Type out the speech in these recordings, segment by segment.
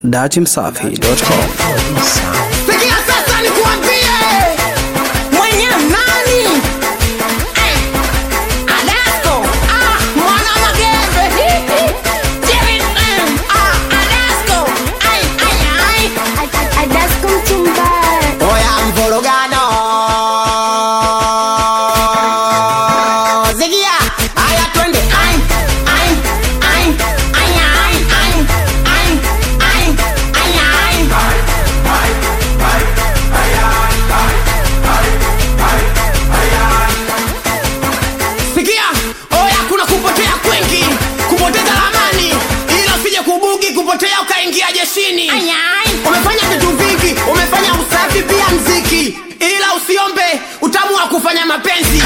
datimsafi.com. Sikia sasa nikuambie mwenye nani Eh, Adasko ah, mwana magembe Hi, hi. Jerry, mm, ah, Adasko ai, ai, ai. Adasko mchumba Oya mvorogano Zigia Aya twende Ai, ai, ai, ai, ai, ai, ai, ai, ai, ai. Sikia, oya kuna kupotea kwengi, kupoteza ramani, ila usije kubugi, kupotea ukaingia jeshini. Umefanya vitu vingi, umefanya usafi pia mziki, ila usiombe utamu wa kufanya mapenzi.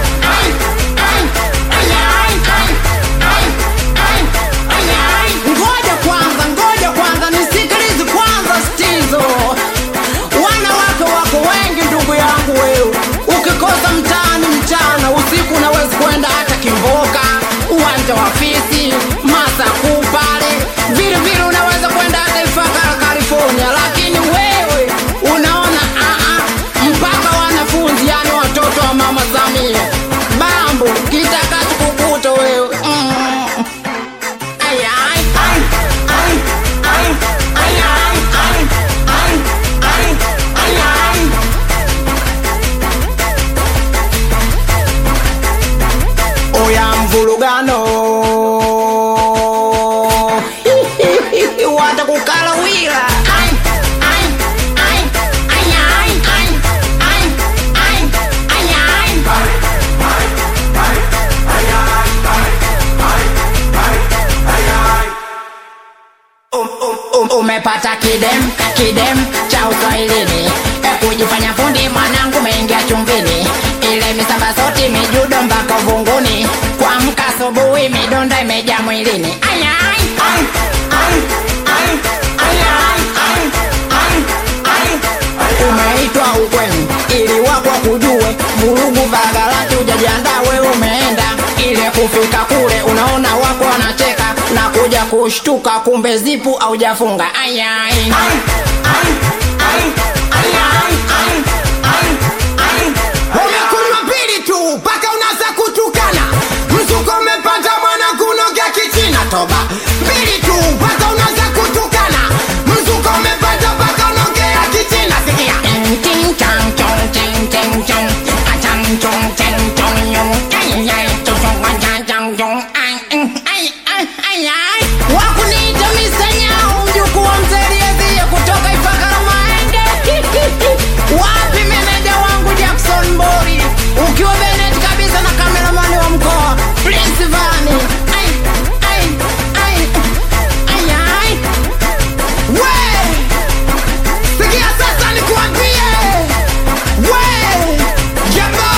Ngoja kwanza, ngoja kwanza, nisikilize kwanza stizo. Wanawake wako wengi ndugu yangu wewe, ukikosa mtaani mchana, usiku unaweza kwenda hata Kimboka, uwanja wa Fisi, Masaku pale, vile vile unaweza kwenda hata Ifakara California, lakini wewe unaona aa, mpaka wanafunzi, yani watoto wa mama Samia, bambo kitakacho kukuta wewe mm. Ay, ay, ay, ay, ay, ay, ay, ay, ay, ay, ay, ay. Oya mvulugano watakukala wila Ay, ay, ay, ay, ay, ay, ay, ay, ay, ay. Um, um, um, umepata kidem kidem cha uswahilini e kujifanya fundi mwanangu umeingia chumvini ile misamba soti mijudo mpaka uvunguni kuamka asubuhi midonda imejaa mwilini Ay, ay, ay, ay, ay, ay, ay, ay, ay, ay. umeitwa ukweni ili wako kujue vurugu vagalati ujajiandaa wewe umeenda ile kufika kule unaona wako wanacheka na kuja kushtuka kumbe zipu aujafunga ayai umekunywa pili tu mpaka unaanza kutukana mzuko umepata mwana kunogea kichina toba pili tu mpaka unaanza kutukana mzuko umepata mpaka unogea kichina sikia Ting chong chong ting ting chong a chang chong ting chong yong ai ai chong chong a chang chang chong ai ai ai ai ai wakuniita misanyao mjukuu wa mzeliezia kutoka Ifakara Maenge wapi meneja wangu Jackson Bori ukiwa Bennett kabisa na kameramani wa mkoa Prince Vani ai ai ai ai ai we Sikia sasa nikuambie, we jamba,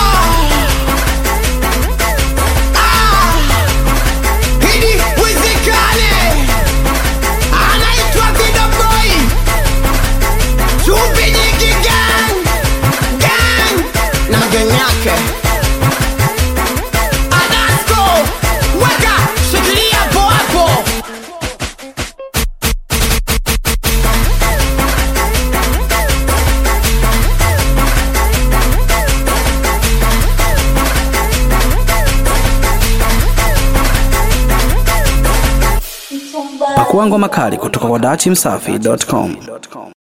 ah, hili wizikane, anaitwa Vida Boy, chumvi nyingi gang gang na gang yake Adasko, weka shikilia hapo hapo. Pakua ngoma kali kutoka kwa datimsafi.com.